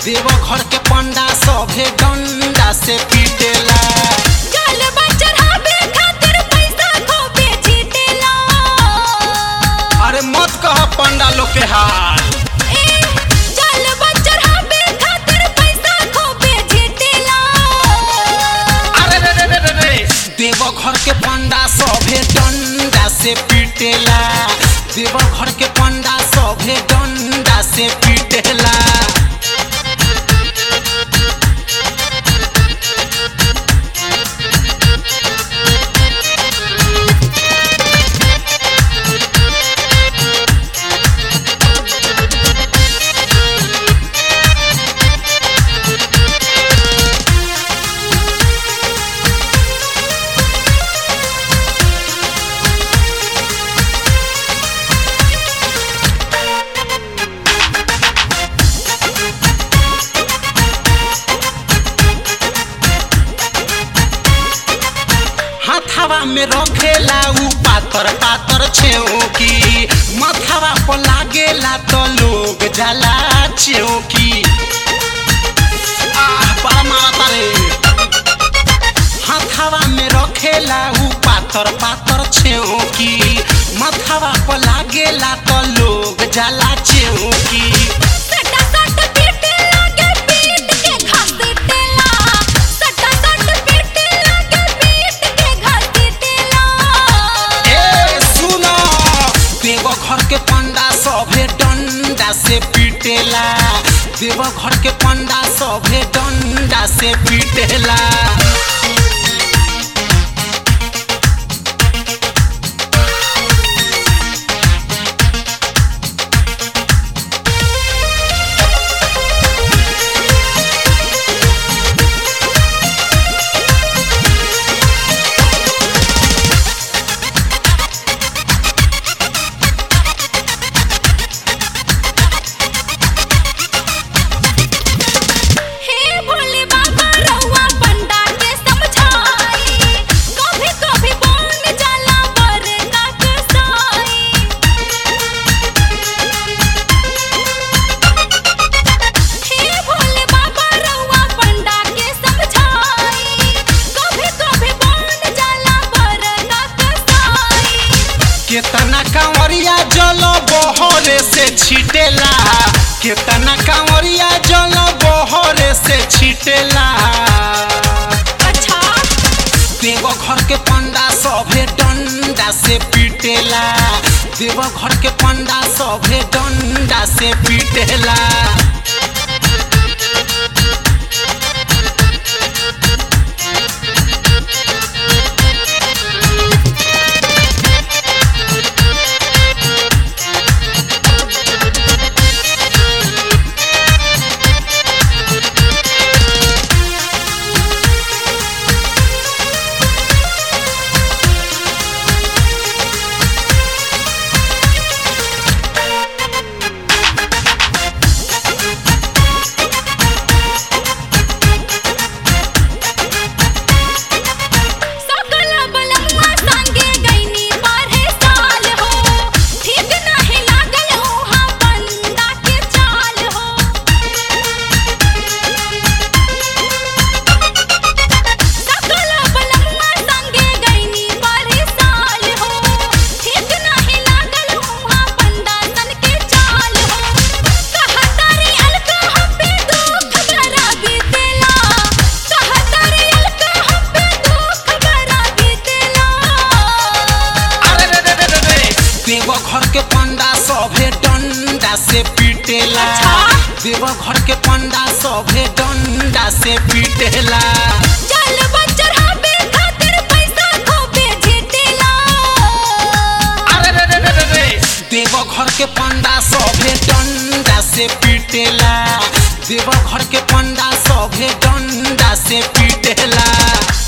देवघर के पंडा सभे डंडा से पीटेला जलवा चढ़ावे खातिर पैसा खूबे जीतेला अरे मत कह पंडा लोग के हाल ए जलवा चढ़ावे खातिर पैसा खूबे जीतेला अरे रे रे रे रे रे देवघर के पंडा सभे डंडा से पीटेला देवघर के पंडा सभे डंडा से पीटेला हाथावा में रखेला उ पातर पातर छेओकी मथावा पर लागेला तो लोग जाला चेओकी आह बड़ा मारता रे हाथावा में रखेला उ पातर पातर छेओकी मथावा पर लागेला तो लोग जाला चेओकी सटा सट पीटे लागे पीट के घसीटेला सटा सट पीटे लागे पीट के घसीटेला ए सुनो देवघर के पंडा सभे डंडा से पीटेला देवघर के पंडा सभे डंडा से पीटेला हे भोले बाबा रउआ पंडा के समझाई कभी कभी बन जाला बरका कसाई हे भोले बाबा रउआ पंडा के समझाई कभी कभी बन जाला बरका कसाई केतना कांवरिया जल बहरे से छिटेला केतना कांवरिया जल बहरे से छिटेला अच्छा देवघर के पंडा सभे डंडा से पीटेला देवघर के पंडा सभे डंडा से पीटेला सकल बलमुआ संगे गईनी बारहे साल हो ठीक नाही लागल उहाँ बंदा के चाल हो सकल बलमुआ संगे गईनी बारहे साल हो ठीक नाही लागल उहाँ बंदा सन के चाल हो कहतारी अलका हम पे दुख बरा बीतेला कहतारी अलका हम पे दुख बरा बीतेला अरे रे रे रे रे रे देवघर के पंडा सभे डंडा से पीटेला अच्छा? देवघर के पंडा सभे डंडा से पीटेला जलवा चढ़ावे खातिर पैसा खूबे जीतेला अरे रे रे रे रे रे देवघर के पंडा सभे डंडा से पीटेला देवघर के पंडा सभे डंडा से पीटेला